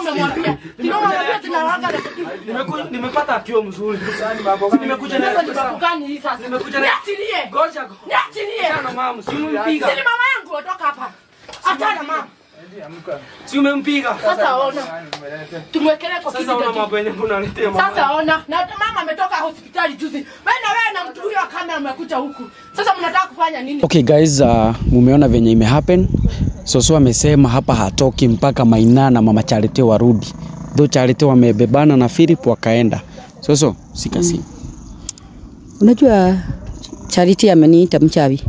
umemwambia? Ndio umemwambia tunawanga na Nimeku- nimepata akio mzuri. Si nimekuja na sasa ni babu gani hii sasa? Nimekuja na- Niachilie. Ngoja. Niachilie. Achana mama, si umempiga. Si ni mama yangu ondoka hapa. Achana mama. Si umempiga. Sasa ona. Tumwekelee kwa Sasa una kiti. mambo yenye unaletea mama. Sasa ona, na mama ametoka hospitali juzi. Wewe na wewe na mtu huyo wa kamera mmekuja huku. Sasa mnataka kufanya nini? Okay guys, uh, mumeona venye ime happen. Soso amesema hapa hatoki mpaka Maina na mama Charity warudi. Though Charity wamebebana na Philip wakaenda. Soso, sika simu. Unajua Charity ameniita mchawi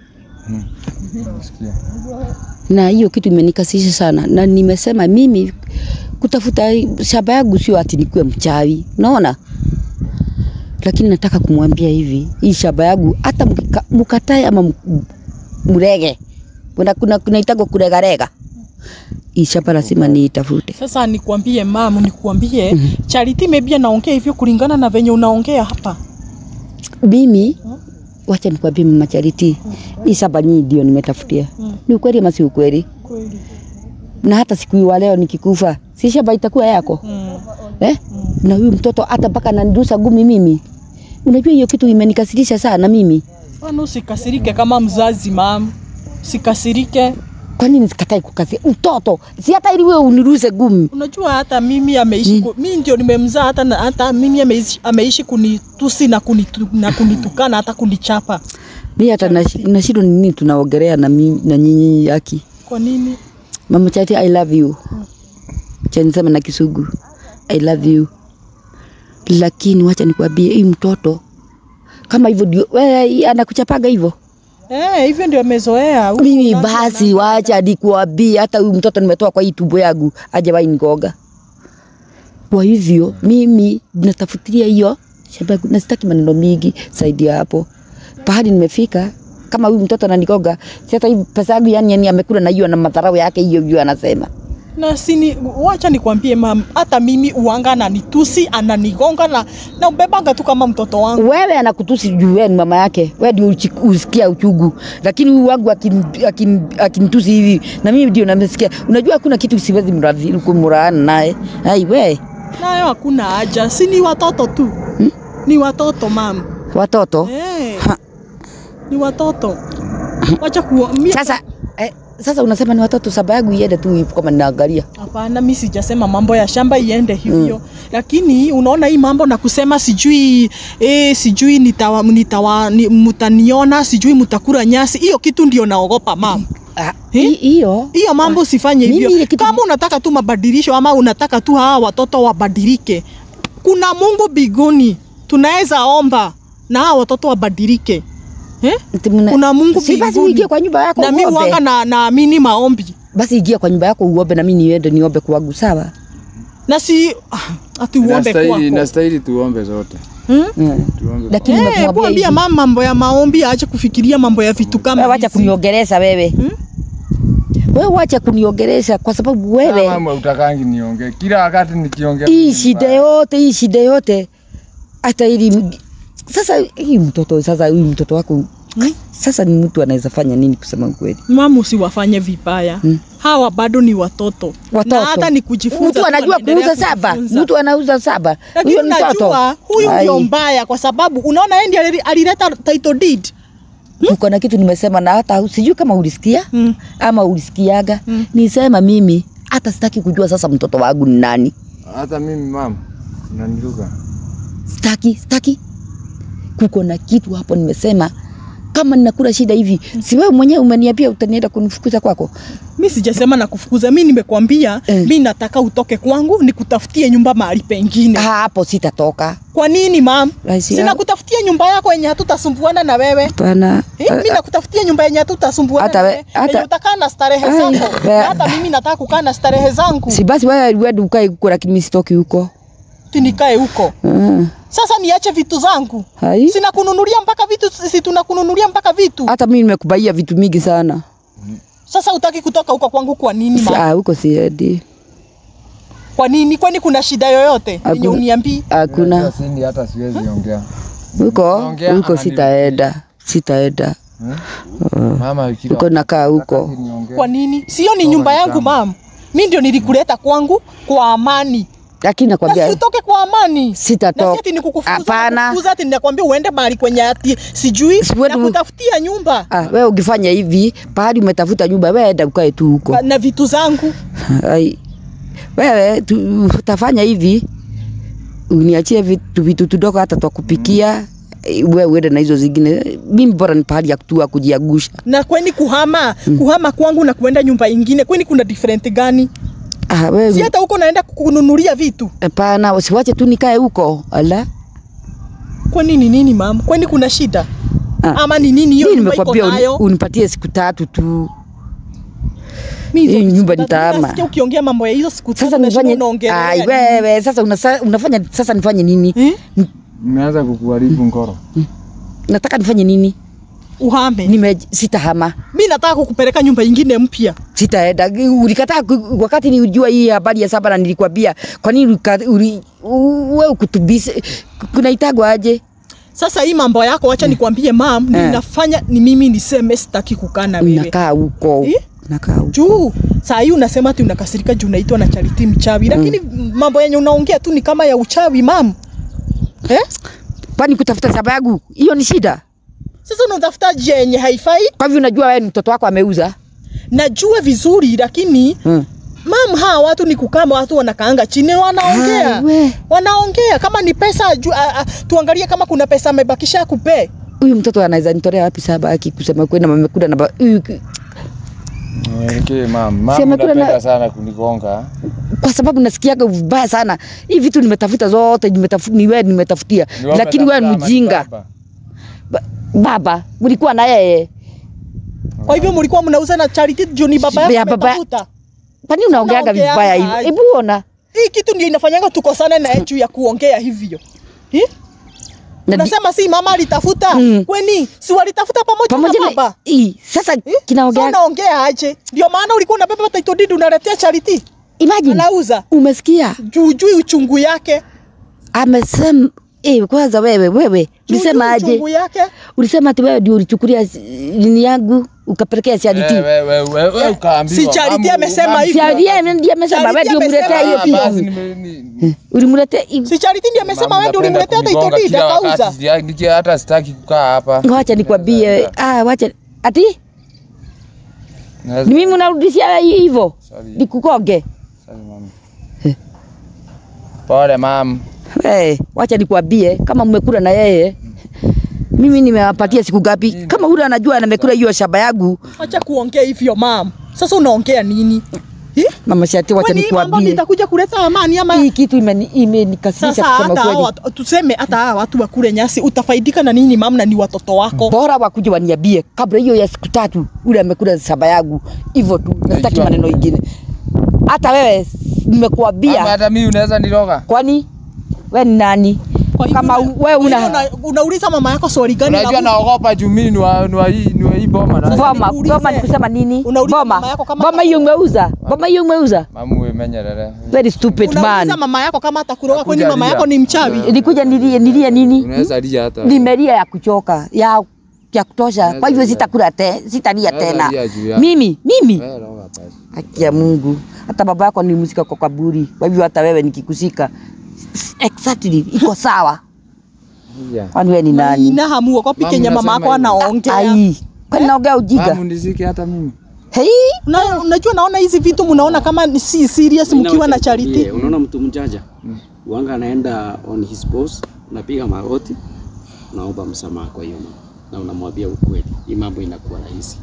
na hiyo kitu imenikasisha sana, na nimesema mimi kutafuta shamba yangu sio ati nikuwe mchawi, unaona. Lakini nataka kumwambia hivi, hii shamba yangu hata mkika- mkatae ama m- mrege, kuna kuna kunaitagwa kuregarega, hii shamba lazima niitafute. Sasa nikwambie mamu, nikwambie Charity maybe anaongea hivyo kulingana na venye unaongea hapa. Mimi wacha nikwambie mama Charity, hii shamba nyinyi ndio nimetafutia. Ni ukweli ama si ukweli? Kweli. na hata siku hii wa leo nikikufa, si shamba itakuwa yako Mm. eh? Na huyu mtoto hata mpaka ananirusa gumi mimi. Unajua hiyo kitu imenikasirisha sana mimi. Bwana usikasirike kama mzazi mamu. Sikasirike. Kwa nini sikatai kukasi mtoto? Si hata ili wewe uniruse gumi. Unajua hata mimi ameishi ku, mimi ndio nimemzaa hata na, hata mimi ameishi, ameishi kunitusi na, kunitu, na kunitukana hata kunichapa. Mimi hata nashi- nashindwa ni nini tunaongelea na mimi na nyinyi yaki. Kwa nini? Mama Chati, I love you. Cha nisema na Kisugu. I love you. Lakini wacha nikwambie hii mtoto kama hivyo ndio wewe anakuchapaga hivyo. Eh, hivyo ndio amezoea. Huku Mimi nasi basi ana- wacha nikuambie, hata huyu mtoto nimetoa kwa hii tumbo yangu hajawahi nigoga. Kwa hivyo mimi natafutilia hiyo shamba yangu, na sitaki maneno mingi zaidi ya hapo. Pahali nimefika kama huyu mtoto ananigoga, si hata hii pesa yangu yani, yani amekula na hiyo na madharau yake hiyo hiyo anasema. na sini, wacha nikwambie mam, hata mimi uanga ananitusi ananigonga na, na ubebanga tu kama mtoto wangu. Wewe anakutusi juu wewe ni mama yake, wewe ndio uchi- usikia uchungu, lakini huyu wangu akin- akin- akinitusi hivi na mimi ndio namesikia. Unajua hakuna kitu siwezi mradhi kumraana naye. Ai we Nayo hakuna haja, si ni watoto tu Hmm? ni watoto mam. watoto Eh, Ha. ni watoto. Wacha kuwa mi- Sasa eh, sasa unasema ni watoto saba yangu iende tu hivi kama ninaangalia. Hapana, mi sijasema mambo ya shamba iende hivyo mm. Lakini unaona hii mambo na kusema sijui eh, sijui nitawa, nitawa, ni, mutaniona sijui mutakula nyasi, hiyo kitu ndio naogopa mam. Ah, Eh? hi- hiyo Hiyo mambo usifanye Mimi hivyo. ile kitu- Kama unataka tu mabadilisho ama unataka tu hawa watoto wabadilike, kuna Mungu biguni, tunaweza omba na hawa watoto wabadilike eh? ati mna- Kuna Mungu si basi mbinguni. uingie kwa nyumba yako na mi uombe. wanga na naamini maombi Basi ingia kwa nyumba yako uombe na mimi niende niombe kwangu sawa? na si ati uombe Inastahili, kwako inastahili tuombe zote. hmm? Mm. Tuombe. Lakini Eh, nimekuambia kuambia hivi. mama mambo ya maombi aache kufikiria mambo ya vitu kama Wewe wacha hizi. kuniongelesha wewe. Wewe wacha kuniongelesha kwa sababu wewe Mama utakangi niongee. Kila wakati nikiongea. hii shida yote hii shida yote hata ili sasa hii mtoto sasa huyu mtoto wako sasa ni mtu anaweza fanya nini kusema ukweli? mama usiwafanye vibaya Hmm. hawa bado ni watoto, Watoto. na hata ni kujifunza Mtu tu anajua wanaendelea kuuza saba, kujifunza. mtu anauza saba. lakini Huyo ni mtoto. najua huyu Ai, ndio mbaya kwa sababu unaona yeye ndiye ali- alileta title deed Uko na kitu nimesema na hata sijui kama ulisikia mm. ama ulisikiaga. Mm. Nisema mimi hata sitaki kujua sasa mtoto wangu ni nani. Hata mimi mama unaniruka. Sitaki, sitaki. Kuko na kitu hapo nimesema kama ninakula shida hivi, si wewe mwenyewe umeniambia utanienda kunifukuza kwako? mi sijasema na kufukuza mi nimekwambia Eh. mi nataka utoke kwangu nikutafutie nyumba mahali pengine Hapo sitatoka. kwa nini mam Rahisi sina yangu. kutafutia nyumba yako yenye hatutasumbuana na wewe Hapana. Eh, mi nakutafutia nyumba yenye hatutasumbuana Hata na we- wewe hata- yenye utakaa na starehe Ai, zako we- Na hata mimi nataka kukaa na starehe zangu Si basi wewe wewe ukae huko lakini mimi sitoki huko. tinikae huko Mm. sasa niache vitu zangu Hai. sina kununulia mpaka vitu si tunakununulia mpaka vitu Hata mimi nimekubaia vitu mingi sana. sasa utaki kutoka huko kwangu kwa nini Si- ma? Ah, huko siendi. kwa nini kwani kuna shida yoyote yenye Hakuna. uniambii Hakuna. Sindi hata siwezi ongea. Huko Naongea huko anani- sitaenda. Sitaenda. Mama kila Huko nakaa huko. wakati niongee. kwa nini sio ni nyumba yangu mam mi ndio nilikuleta kwangu kwa amani lakini na nakwambia si utoke kwa amani na sitatoka. si ati nikukufukuza Hapana. kukufukuza ati ninakwambia uende mahali kwenye ati sijui Siwendi- na kutafutia nyumba Ah, wewe ukifanya hivi pahali umetafuta nyumba, wewe enda ukae tu huko. na vitu zangu Ai, wewe tu, utafanya hivi uniachie vitu, vitu tudogo hata twa kupikia eh, wewe uende na hizo zingine. Mimi bora ni pahali ya kutua kujiagusha. na kweni kuhama kuhama kwangu na kuenda nyumba ingine kweni kuna different gani Ah, si wewe hata huko naenda kununulia vitu hapana, usiwache tu nikae huko. Ala, kwani ni nini mama kwani kuna shida Ah. ama ni nini hiyo mimi nyumba iko nimekwambia uni, nayo unipatie siku tatu tu. Mimi hizo hii siku nyumba tatu nitaama. nasikia ukiongea mambo ya hizo siku Sasa tatu nifanye unaongelea ai, nini? wewe sasa unasa, unafanya sasa nifanye nini? Eh? Nimeanza kukuharibu ngoro. Nataka nifanye nini? uhame Nime sitahama. mi nataka kukupeleka nyumba ingine mpya sitaenda. Ulikataa ku- wakati nilijua hii habari ya saba na nilikwambia, kwa nini ulika- uli- u- wewe ukutubise kunaitagwa aje? sasa hii mambo yako wacha nikwambie mam Eh. ninafanya ni mimi niseme sitaki kukaa na wewe Unakaa huko Eh? unakaa huko. juu saa hii unasema ati unakasirika juu unaitwa na Charity mchawi lakini mambo yenye unaongea tu ni kama ya uchawi mam eh? Kwani kutafuta sababu hiyo ni shida? sasa unatafuta njia yenye haifai Kwa hivyo unajua wewe ni mtoto wako ameuza najua vizuri lakini hmm. mam hawa watu ni kukama watu wanakaanga chini wanaongea Ai, we. wanaongea kama ni pesa ju, a, a, tuangalie kama kuna pesa amebakisha kupe Huyu mtoto anaweza nitolea wapi saba aki kusema kweli na amekuda na ba- huyu ki- Mwelekee mam. Mam Si amekula unapenda na- sana kunigonga. kwa sababu nasikiaga vibaya sana. Hii vitu nimetafuta zote nimetafuta ni wewe nimetafutia. Ni wewe Lakini wewe ni umetafuta ama ni mjinga. baba? Ba- Baba, ulikuwa na yeye. kwa hivyo mlikuwa mnauza na Charity juu ni baba Ya yako baba- ametafuta Kwa nini unaongeaga Unaongeaga vibaya hivyo? aje? Hebu ona. hii kitu ndio inafanyanga tukosane na juu ya kuongea hivyo eh? Na di- Unasema si mama alitafuta Mm. kweni si walitafuta pamoja, pamoja na na baba hii sasa Eh? kinaongea Sasa unaongea aje? Ndio maana ulikuwa unabeba title deed unaletea Charity imagine anauza umesikia juu juu uchungu yake amesema eh, kwanza wewe wewe Juu ulisema juu aje? uchungu yake Ulisema ati wewe ndio ulichukulia s- nini yangu ukapelekea Charity. Eh, wewe wewe wewe ukaambiwa. si Charity Mamu- amesema mamu- hivi. Charity ndiye amesema Charity wewe ndio amesema- mletea hiyo Ah, basi kitu. nime- ni- Ulimletea si Charity ndiye amesema Mamu, wewe ndio napenda ulimletea title kunigonga deed kila wakati, akauza sija- niki- hata sitaki kukaa hapa. Wacha nikwambie, ah, wacha ati Naweza- ni mimi unarudishia hivyo Sorry. nikukoge. Sorry, mama. Pole mam. Hey, wacha nikwambie kama mmekula na yeye mimi nimewapatia siku gapi? Kama ule anajua amekula hiyo shamba yangu, acha kuongea hivyo mam sasa unaongea nini Eh? mama Shati, wacha Kwani hii mambo nikwambie nitakuja kuleta amani ama hii kitu imeni- imenikasirisha sasa kusema hata hawa kweli. watu- tuseme hata hawa watu wakule nyasi utafaidika na nini mam na ni watoto wako Bora wakuje waniambie kabla hiyo ya siku tatu, ule amekula shamba yangu hivyo tu, nasitaki Najua. maneno ingine. Hata wewe Mama, nimekuambia, hata mimi unaweza niroga. kwani wewe ni nani? Kwa hivyo Kama una- u- wewe kwa hivyo una una- unauliza mama yako swali gani Unajua na- naogopa juu mimi ni wa ni wa hii ni wa hii boma na. Sasa boma, nikuulize. boma ni kusema nini? Unauliza Boma, mama yako kama boma hiyo umeuza, boma hiyo umeuza. Mamu wewe menyerere. Very stupid unauliza man. mama yako kama atakuroga kwani Nakuja mama lia. yako ni mchawi Nilikuja nilie nilie nini? Unaweza lia hata. Nimelia ya kuchoka ya ya kutosha. Kwa hivyo sitakula te, sitalia Naweza tena. lia juu ya- Mimi, mimi Wewe roga basi. haki ya Mungu. Hata baba yako nilimzika kwa kaburi. Kwa hivyo hata wewe nikikusika exactly iko sawa. Yeah. Kwani wewe ni nani? ina hamu ogopi Mama, kenye mama yako unasema hivyo. anaongea Ai, kwani naongea ujinga? Mamu nizike hata mimi. Hei, Una- unajua naona hizi vitu mnaona kama ni si serious mkiwa na charity Unaona mtu mjanja wanga anaenda on his post, unapiga magoti, unaomba msamaha kwa hiyo mambo na unamwambia ukweli, hii mambo inakuwa rahisi.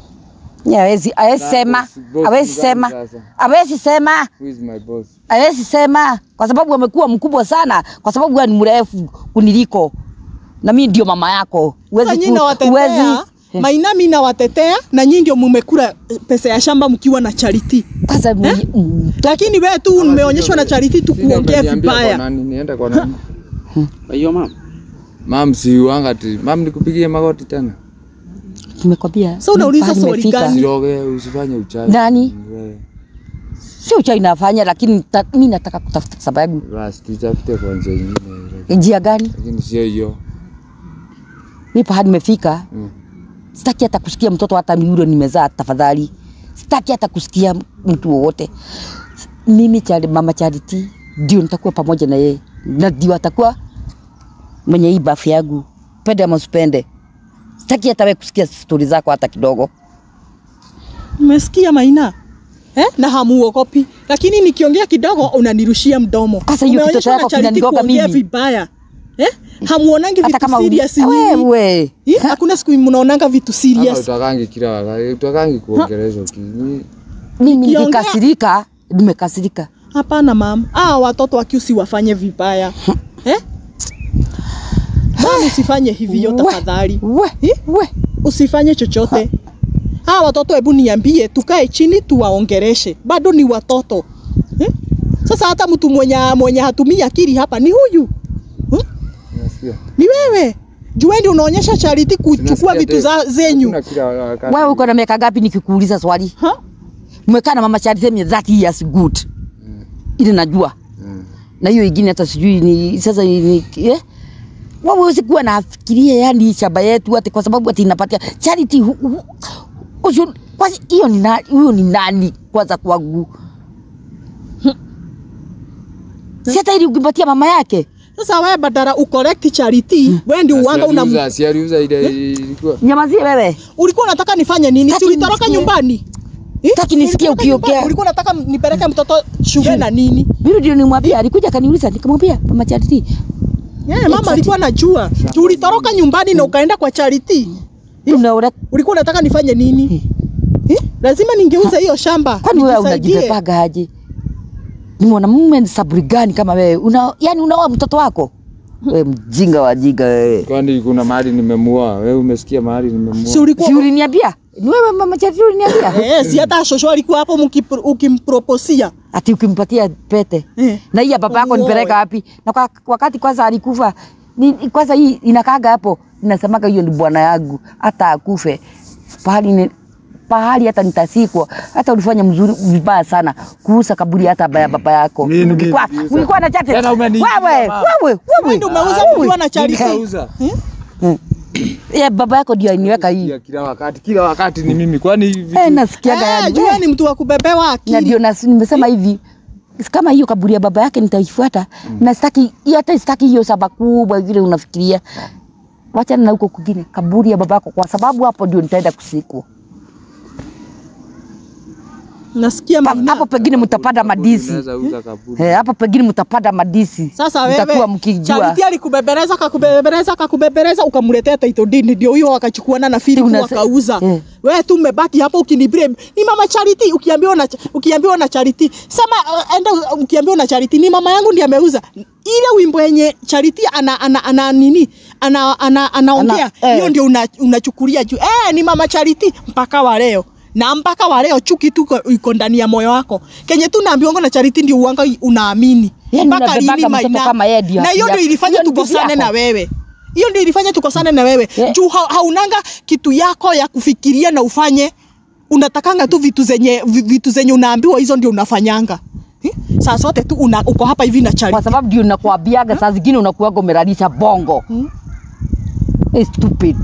Nye, hawezi hawezi sema, boss- boss hawezi mgani sema, sasa? hawezi sema. Who is my boss? hawezi sema kwa sababu amekuwa mkubwa sana, kwa sababu wewe ni mrefu kuniliko na mimi ndio mama yako. Sasa Huwezi nyinyi ku- nawatetea huwezi Maina mimi nawatetea na nyinyi ndio mmekula pesa ya shamba mkiwa na charity sasa mwenye- mm, lakini wewe tu umeonyeshwa na charity tu Sina kuongea umeniambia kwa vibaya nani? Niende kwa nani? Kwa hiyo mama, Mam si wanga ti. Mam nikupigie magoti tena. nimekwambia. Sasa unauliza pahali swali nimefika. gani? Usiroge, usifanye uchawi. Nani? Wewe. Sio uchawi nafanya, lakini ta- mimi nataka kutafuta sababu. Basi tutafute kwa njia nyingine. Njia gani? Lakini sio hiyo. Mimi pahali nimefika, Mm. sitaki hata kusikia mtoto hata ni yule nimezaa, tafadhali. sitaki hata kusikia mtu wowote. Mimi chari, mama Charity ndio nitakuwa pamoja na yeye na ndio atakuwa mwenye hii bafu yangu, pende ama usipende. Sitaki hata wewe kusikia stori zako hata kidogo. Umesikia Maina? Eh? Na hamuogopi. Lakini nikiongea kidogo unanirushia mdomo. Sasa hiyo Umeonyeshwa kitoto na yako Charity kinanigonga kuongea mimi. vibaya. Eh? Hamuonangi Hata vitu kama serious uli- nyinyi. wewe Eh? Hakuna siku mnaonanga vitu Hapa serious. utakangi kila wakati, utakangi kuongeleshwa kini. mimi Nikiongea- nikikasirika, nimekasirika. Hapana mama. Ah, watoto wakiusi wafanye vibaya. Eh? Mama usifanye hivyo We, tafadhali. We, Eh? we. Usifanye chochote. Hawa watoto hebu niambie, tukae chini tuwaongereshe. Bado ni watoto. Eh? Sasa hata mtu mwenye mwenye hatumii akili hapa ni huyu. Unasikia? Ni wewe. Juendi unaonyesha Charity kuchukua Tunasikia vitu te- za zenyu. hakuna kila wakati. Wewe uko na miaka ngapi nikikuuliza swali? Ha? Umekaa na mama Charity mwenye 30 years good. Ile najua. Mm. Na hiyo ingine hata sijui ni sasa ni eh? Wewe huwezi kuwa nafikiria yani shamba yetu ati kwa sababu ati inapatia Charity hu- hu- ushu- kwanza hiyo ni nani huyo ni nani kwanza kwangu? Si hata ili ukimpatia mama yake. Sasa wewe badala ucorrect Charity, wewe ndio uanga una Asialiuza, asialiuza ile ilikuwa. Nyamazie wewe. ulikuwa unataka nifanye nini? Si Sitaki ulitoroka nisikie. nyumbani? Eh? Sitaki nisikie Ulitoroka ukiongea. nyumbani? Ulikuwa unataka nipeleke mtoto shule na nini? Mimi ndio nimwambia, alikuja akaniuliza, nikamwambia mama Charity, Yeah, mama alikuwa anajua. Tu ulitoroka nyumbani na ukaenda kwa Charity. unaona Ulikuwa unataka nifanye nini? Eh? Lazima ningeuza hiyo shamba. kwani wewe nijisaidie. unajipepaga aje? Ni mwanamume ni saburi gani kama wewe? Una, yani unaoa mtoto wako? Wewe mjinga wa jinga wewe. Kwani kuna mahali nimemua? Wewe umesikia mahali Si nimemua? ulikuwa Si uliniambia? Ni wewe mama Charity uliniambia? Eh, si hata shosho alikuwa hapo mkipro- ukimproposia. Ati ukimpatia pete. Eh. Na hii ya baba yako Umuoe. nipeleka wapi? Na kwa, wakati kwanza alikufa ni, kwanza hii inakaga hapo inasemaga hiyo ni bwana yangu hata akufe pahali ni, pahali hata nitasikwa hata ulifanya mzuri vibaya sana kuuza kaburi hata baya baba yako Mimi ulikuwa niliuza. ulikuwa na chate Tena umeniibia, wewe mama. wewe Wewe wewe ndio umeuza wewe. ukiwa na Charity. Nikauza. ya baba yako ndio aniweka hii Ya Kila wakati, kila wakati ni mimi. Kwani vitu eh nasikiaga Eh, yani jua ni mtu wa kubebewa na akili. ndio nas- nimesema hivi kama hiyo kaburi ya baba yake nitaifuata na sitaki hata sitaki hiyo saba kubwa vile unafikiria wachana na huko kwingine kaburi ya baba yako kwa sababu hapo ndio nitaenda kusikwa Nasikia Pa- Maina. hapo pengine mtapanda madisi unaweza uza kaburi. Eh, hapo pengine mtapanda madisi Sasa mtakuwa wewe mkijua Charity alikubebereza kakubebereza kakubebereza ukamletea title deed ndio hiyo wakachukuana na Philip Unase- wakauza. Eh. Wewe tu umebaki hapo ukiniblame. Ni mama Charity ukiambiwa na ukiambiwa na Charity. Sema uh, enda uh, ukiambiwa na Charity ni mama yangu ndiye ameuza. Ile wimbo yenye Charity ana ana, ana nini? Ana ana anaongea. Ana- eh. Hiyo ndio una- unachukulia juu. Eh ni mama Charity mpaka wa leo. Na mpaka wa leo chuki tu iko- iko ndani ya moyo wako. Kenye tu naambiwa na Charity ndio uanga unaamini. Yaani Mpaka unabebaga lini mtoto Maina? kama yeye ndio Na hiyo haki ndio yako. ilifanya Hiyo ni bibi tukosane yako. na wewe. Hiyo ndio ilifanya tukosane na wewe. Yeah. Juu ha, haunanga kitu yako ya kufikiria na ufanye. Unatakanga tu vitu zenye vi- vitu zenye unaambiwa hizo ndio unafanyanga. Eh? Saa zote tu una, uko hapa hivi na kwa Charity. sababu ndio nakuambiaga saa zingine unakuwaga umelalisha bongo Eh, stupid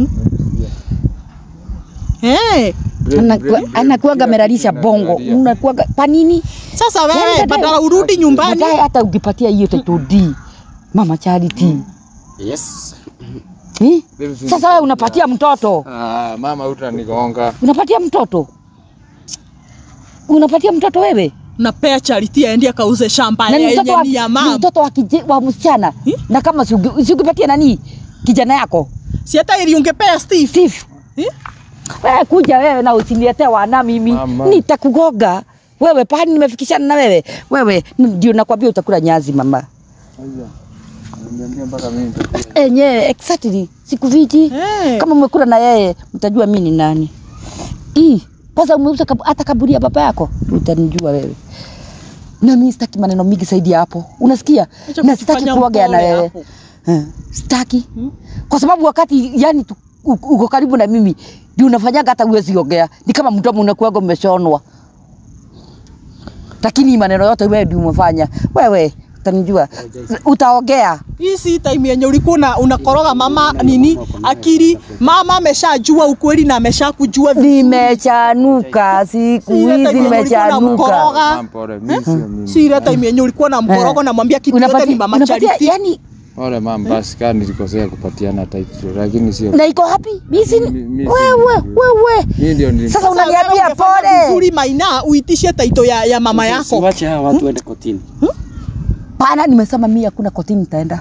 Eh. Anakuwa- anakuwaga amelalisha bongo unakuwaga kwa nini Sasa Yaani wewe baadaye- badala urudi nyumbani. baadaye hata ukipatia hiyo title D mama Charity Yes. Eh? Sasa wewe unapatia mtoto, Ah, mama utanigonga. unapatia mtoto, unapatia mtoto wewe Napea Charity aende akauze shamba na ni yenye mtoto wa, ni ya ni mama. mtoto wa, kije, wa msichana Eh? na kama si uki- si ukipatia nani kijana yako Si hata ili ungepea Steve. Steve, Eh? wewe kuja wewe na usiniletee wana mimi, Mama. nitakugoga wewe pahali nimefikishana na wewe wewe, ndio nakwambia utakula nyazi mama Niambia mpaka mimi nitakula. enyewe exactly siku viji Eh. kama umekula na yeye mtajua mimi ni nani. Ii, kwanza umeuza kab hata kaburi ya baba yako utanijua wewe. Na mimi sitaki maneno mingi zaidi ya hapo, unasikia? Acha Na sitaki kujifanya kuongea na mpole wewe hapo. Eh, sitaki kwa sababu wakati yani tu- u- uko karibu na mimi ndio unafanyaga hata uwezi ongea, ni kama mdomo unakuwaga umeshonwa. Lakini hii maneno yote wewe ndio umefanya. Wewe utanijua utaongea hii si time yenye ulikuwa una, unakoroga mama nini akili mama ameshajua ukweli na ameshakujua vizuri. nimechanuka siku Si ile time hizi yenye ulikuwa nimechanuka unamkoroga. Mam, pole, mimi sio mimi. si ile time yenye ulikuwa na mkorogo Eh. namwambia kitu yote ni Unapati- mama unapatia Charity yani Pole mam, basi kaa nilikosea kupatiana title, lakini sio na iko hapi misi Mi- mi- wewe wewe mimi ndio nilim- sasa Sasa wewe unaniambia ungefanya pole vizuri maina uitishe taito ya, ya mama yako Siwache hawa watu waende kotini. pana nimesema mimi hakuna kotini nitaenda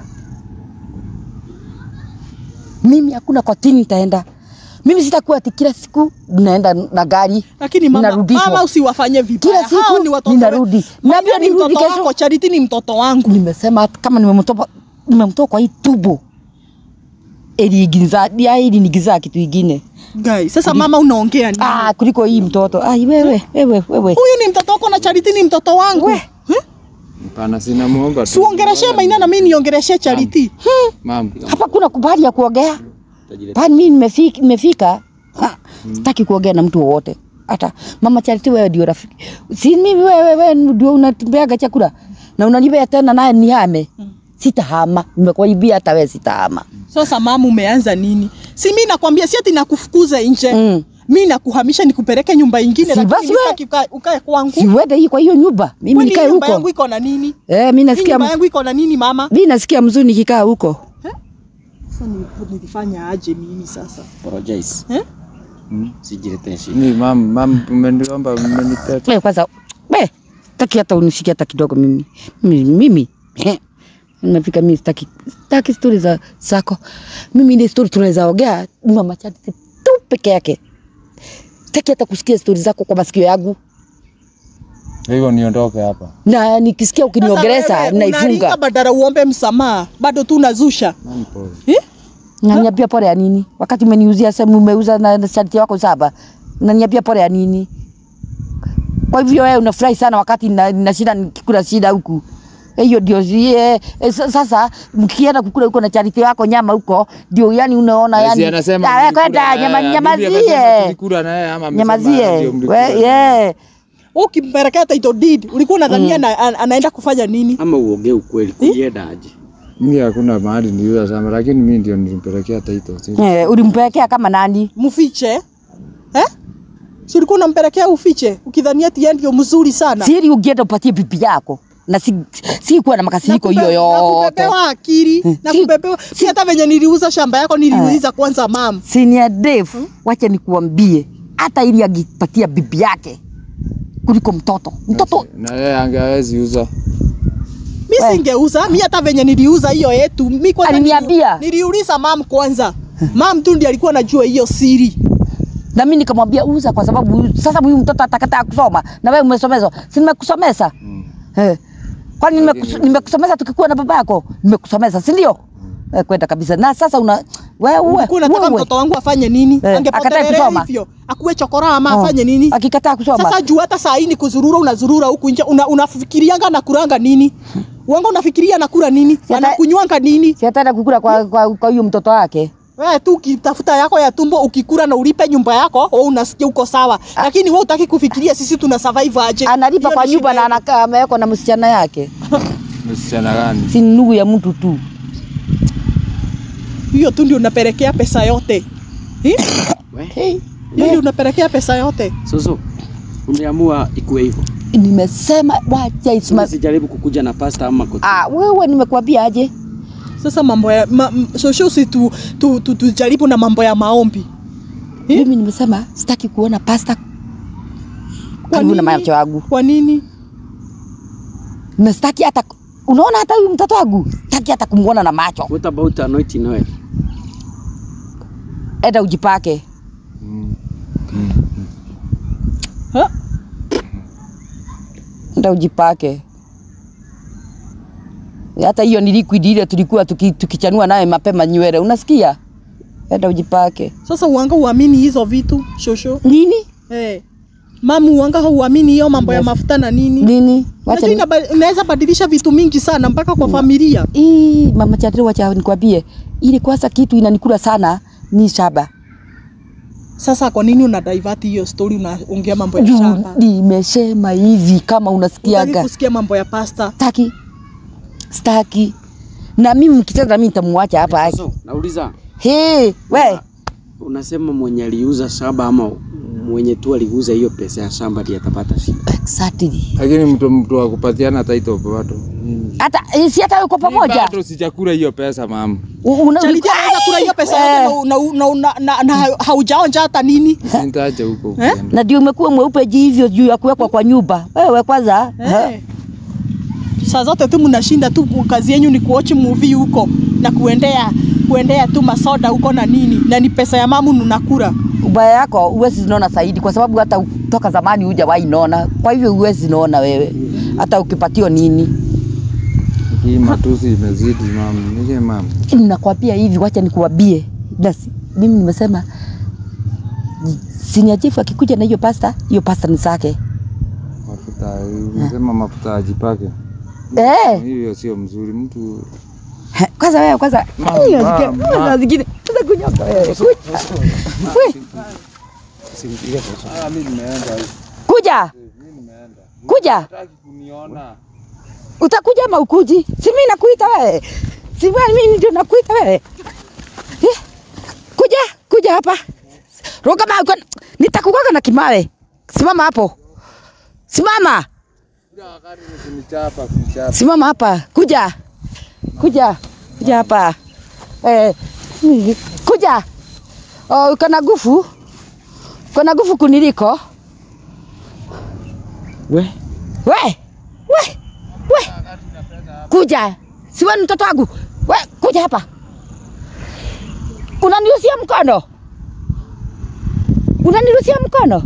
mimi hakuna kotini nitaenda mimi sitakuwa ati kila siku naenda na gari lakini mama, Ninarudishwa. mama usiwafanye vibaya Kila siku Hao ni watoto ninarudi. we- Na Maina pia ni nirudi mtoto kesho. wako Charity ni mtoto wangu nimesema hata kama nimemtoa nimemtoa kwa hii tubo iligiza ya ili nigiza kitu ingine Guys, sasa mama unaongea nini ah kuliko hii mtoto ai wewe wewe wewe huyu ni mtoto wako na Charity ni mtoto wangu We. Hapana, sina muomba tu. siuongereshe maina na mimi niongereshe Charity Mam, hapa kuna kubali ya kuongea pani mimi nimefika, nimefika ha, sitaki kuongea na mtu wowote hata mama Charity wewe ndio rafiki si mimi wewe wewe ndio unatembeaga chakula na unanipea tena naye nihame sitahama nimekuibia hata wewe sitahama Sasa mama, umeanza nini? Si mimi nakwambia, si ati nakufukuza nje Mm. mi nakuhamisha nikupeleke nyumba ingine, Si lakini basi mimi we- sitaki ukae ukae kwangu. siwende hii kwa hiyo nyumba mimi Kwani nikae nyumba yangu huko iko na nini? eh, mi Hii nasikia nyumba yangu iko na nini mama? mi nasikia mzuri nikikaa huko Sasa ni- nilifanya aje mimi sasa Apologize. eh? Sijiletee shida. Ni mam, mam umeniomba umeniteta. Wewe kwanza we sitaki hata unishike hata kidogo mimi mimi, mimi. eh, nimefika mimi sitaki sitaki stori za zako mimi ile stori tunaweza ongea ni mama Charity tu peke yake sitaki hata kusikia stori zako kwa masikio yangu Hivyo niondoke hapa. na nikisikia ukiniongeleza Sasa wewe, unaringa naifunga badala uombe msamaha bado tu unazusha Mam, pole. eh? naniambia pole ya nini wakati umeniuzia sehemu umeuza na na Charity wako saba naniambia pole ya nini kwa hivyo wewe unafurahi sana wakati na, na shida nikikula shida huku hiyo ndio zie e, sasa mkienda kukula huko na Charity wako nyama huko ndio yani unaona Si yani anasema Ah, wewe mlikula kwenda na yeye, nyama bibi amesema nyamazie tulikula na yeye ama amesema nyamazie ndio mlikula we na yeye. yeah ukimpelekea title deed ulikuwa unadhania ana, ana- anaenda kufanya nini Ama uongee ukweli, kuienda aje? Mimi hakuna mahali niliuza shamba lakini mimi ndio nilimpelekea title. Si- eh, ulimpelekea kama nani mfiche eh? si ulikuwa unampelekea ufiche ukidhania ati yeye ndio mzuri sana siri ungeenda upatie bibi yako na si, si kuwa na makasiriko hiyo Nakupe- yote nakupepewa akili nakupepewa si hata venye niliuza shamba yako niliuliza kwanza mam Senior Dave, wacha nikuambie, hata ili agipatia bibi yake kuliko mtoto mtoto Na yeye angewezi uza. mi singeuza mi hata venye niliuza hiyo yetu mi kwanza Aliniambia. nili- niliuliza mam kwanza mam tu ndiye alikuwa anajua hiyo siri na mimi nikamwambia uza, kwa sababu huyu- sasa huyu mtoto atakataa kusoma na wewe umesomezwa, si nimekusomesa eh. Kwani nimekus- nimekusomesa tukikuwa na baba yako, nimekusomesa si ndio? Eh, kwenda kabisa. Na sasa una wewe ulikuwa unataka wewe mtoto wangu afanye nini Eh, akatae angepotelelea kusoma. hivyo akuwe chokora ama Oh, afanye nini akikataa kusoma sasa juu hata saa hii ni kuzurura unazurura huku nje una, unafikirianga nakuranga nini wanga unafikiria nakula nini hata- anakunywanga nini si ataenda kukula kwa kwa kwa huyo mtoto wake. wewe tu ukitafuta yako ya tumbo ukikula na ulipe nyumba yako wewe unasikia uko sawa lakini wewe utaki kufikiria sisi tuna survive aje Analipa Hiyo kwa ni nyumba shida na yetu. anakaa amewekwa na msichana yake, Msichana gani? si ni ndugu ya mtu tu. hiyo tu ndio unapelekea pesa yote Eh? Hey, hiyo ndio unapelekea pesa yote Soso, umeamua ikuwe hivyo. nimesema wacha isma. Sijaribu kukuja na pasta ama koti. Ah, wewe nimekuambia aje? sasa mambo ya ma, m- shosho si tu, tu, tu, tujaribu na mambo ya maombi Eh? Mimi nimesema sitaki kuona pasta Kwa karibu na nini? macho yangu, kwa nini na sitaki hata unaona, hata huyu mtoto wangu sitaki hata kumwona na macho. What about anointing oil? Enda ujipake. Ha? Enda ujipake. Hata hiyo ni liquid ile tulikuwa tuki, tukichanua naye mapema nywele, unasikia? Enda ujipake. sasa uanga uamini hizo vitu shosho Nini? hey. mamu uanga hauamini hiyo mambo ya mafuta na nini Nini? Unajua Wacha ni... inaba- inaweza badilisha vitu mingi sana mpaka kwa familia Ii, mama Chatri, wacha nikwambie, ile kwanza kitu inanikula sana ni shaba. sasa kwa nini una divert hiyo story unaongea mambo ya Juu shamba nimesema hivi kama Hutaki unasikiaga. kusikia mambo ya pasta Taki. staki. Na mimi mkicheza na mimi nitamwacha hapa. So, nauliza He, we. unasema mwenye aliuza shamba ama mwenye tu aliuza hiyo pesa ya shamba ndiye atapata shida? Exactly. Lakini mtu mtu wa kupatiana title bado. Hata eh, si hata uko pamoja. Bado sijakula hiyo pesa mama. U- una- Charity anaweza kula hiyo pesa Eh. yote na, na, na, na, na, na haujaonja hata nini Nitaacha huko ukienda. na ndio umekuwa mweupe ji hivyo juu ya kuwekwa kwa nyumba. Wewe kwanza Eh. Saa zote tu mnashinda tu, kazi yenyu ni kuwatch movie huko na kuendea kuendea tu masoda huko na nini, na ni pesa ya mamu mnakula. ubaya yako huwezi naona zaidi, kwa sababu hata u- toka zamani hujawahi naona. Kwa hivyo huwezi naona wewe hata ukipatio nini. Hii matusi imezidi mama. Nije mama. Nakwambia hivi, wacha nikuambie, na si- mimi nimesema senior chief akikuja na hiyo pasta, hiyo pasta ni zake. Mafuta, unasema mafuta ajipake. Eh, Hiyo sio mzuri mtu. he, kwanza wewe kwanza Mama, hiyo zingine, mama. kwanza zingine, kwanza kunyoka wewe. Kuja. We, Ah, mimi nimeenda. Kuja. Kuja. Hataki kuniona. Utakuja ama ukuji? Si mimi nakuita wewe. Si wewe mimi ndio nakuita wewe. Eh, Kuja, kuja hapa. Roga ma nitakugonga na kimawe. Simama hapo. Simama. Kunichapa, kunichapa. Simama hapa. Kuja. Kuja. Kuja hapa. Eh, kuja. Oh, uko na nguvu? Uko na nguvu kuniliko? We, We, we, we, kuja. Si wewe ni mtoto wangu? We, kuja hapa. Unaniruhusia mkono? Unaniruhusia mkono?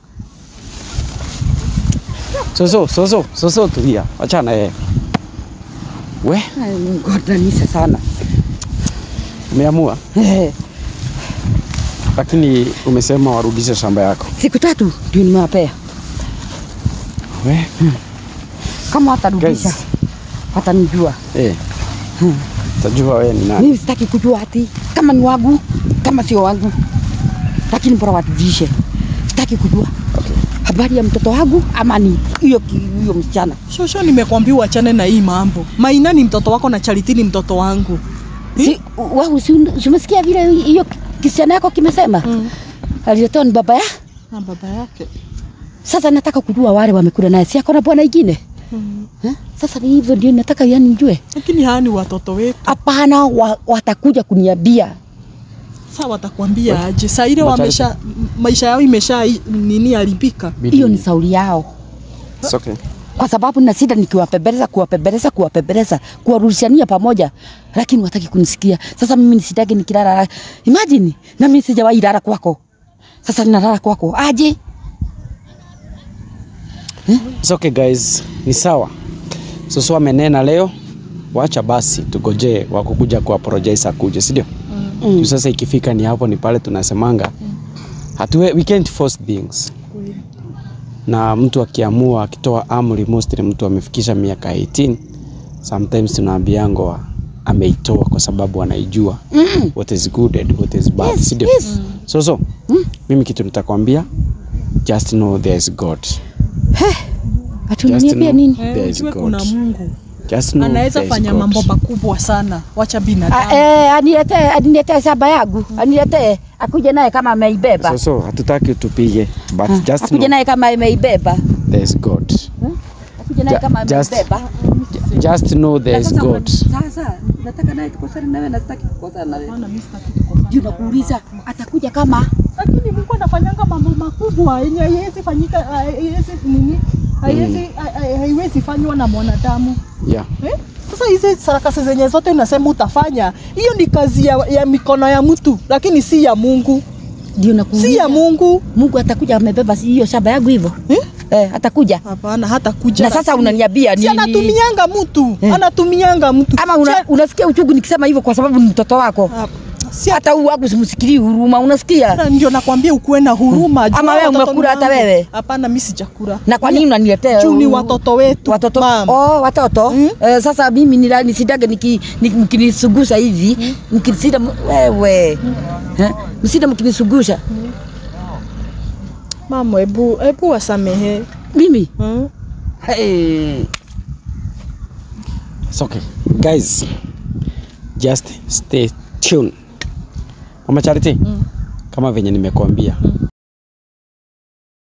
soso, soso, soso, tulia, achana yeye. We, Ngodanisa sana. umeamua Eh, lakini umesema warudishe shamba yako. Siku tatu ndio nimewapea. We, Kama watarudisha Guys. watanijua. eh, tajua wewe ni nani. Mimi sitaki kujua ati kama ni wangu kama sio wangu, lakini bora warudishe. Sitaki kujua Okay. habari ya mtoto wangu ama ni hiyo ki- huyo msichana. Shosho, nimekwambia uachane na hii mambo. Maina ni mtoto wako na Charity ni mtoto wangu. Si, wewe si si umesikia vile hiyo kisichana yako kimesema? Mm. Aliletewa ni baba ya. Na baba yake. Sasa nataka kujua wale wamekula naye, si ako na bwana ingine Mm. eh? Sasa ni hivyo ndio nataka yani nijue. Lakini hawa ni watoto wetu. Hapana, wa, watakuja kuniambia Sasa watakwambia aje? Saa ile Macharity. wamesha maisha yao imesha nini haribika. Bidi- hiyo ni sauli yao, It's okay. kwa sababu na sida nikiwapembeleza kuwapembeleza kuwapembeleza kuwarudishania pamoja, lakini wataki kunisikia. Sasa mimi nisitaki nikilala, imagine na mimi sijawahi lala kwako, sasa ninalala kwako aje? It's okay guys, ni sawa. Soso amenena leo, wacha basi tugoje wakukuja ku apologize akuje, si ndio? Mm. Sasa ikifika ni hapo ni pale tunasemanga hatuwe, we can't force things. Na mtu akiamua akitoa amri, mostly mtu amefikisha miaka 18 sometimes tunaambiango ameitoa kwa sababu anaijua Mm. what is good and what is bad, Yes, si ndio? yes. So so, mimi kitu nitakwambia just know there is God. Ati Just unaniambia know nini? there Eh, is ujue God. kuna Mungu Just know anaweza there is fanya God. mambo makubwa sana. Wacha Ah, binadamu. eh, aniletee aniletee shamba yangu aniletee akuje naye kama ameibeba So so hatutaki utupige but Ah, just akuje know naye kama ameibeba there is God. akuje naye Ja- kama just- ameibeba Just know there is Sasa God. una- Sasa nataka naye tukosane nawe na sitaki kukosana nawe. Maana mimi sitaki kukosana Juu na wewe. nakuuliza atakuja kama lakini Mungu anafanyanga mambo makubwa yenye haiwezi fanyika, haiwezi nini, haiwezi hai- haiwezi fanywa na mwanadamu Yeah. eh? Sasa hizi sarakasi zenye zote unasema utafanya, hiyo ni kazi ya, ya mikono ya mtu, lakini si ya Mungu, ndio si nakuuliza. ya Mungu. Mungu atakuja amebeba si hiyo shamba yangu hivyo Eh? eh, atakuja Hapana, hata kuja na sasa unaniambia si nini? anatumianga mtu Eh. anatumianga mtu ama una, Si- unasikia uchungu nikisema hivyo kwa sababu ni mtoto wako? Ah, si Hata huu wangu simsikilii huruma, unasikia? hata ndio nakwambia ukuwe na huruma. Jua Ama wewe watoto umekula ni hata wangu. wewe? Hapana, mimi sijakula. Na kwa nini unaniletea Juu ni huu- watoto wetu watoto mama. oh, watoto Mm. eh, sasa mimi nila- nisidage niki- ni- mkinisugusha hivi mkisida wewe eh, msida mkinisugusha Mama, hebu hebu wasamehe. mimi Hmm? hey. It's okay. Guys, just stay tuned. Mama Charity, kama venye nimekuambia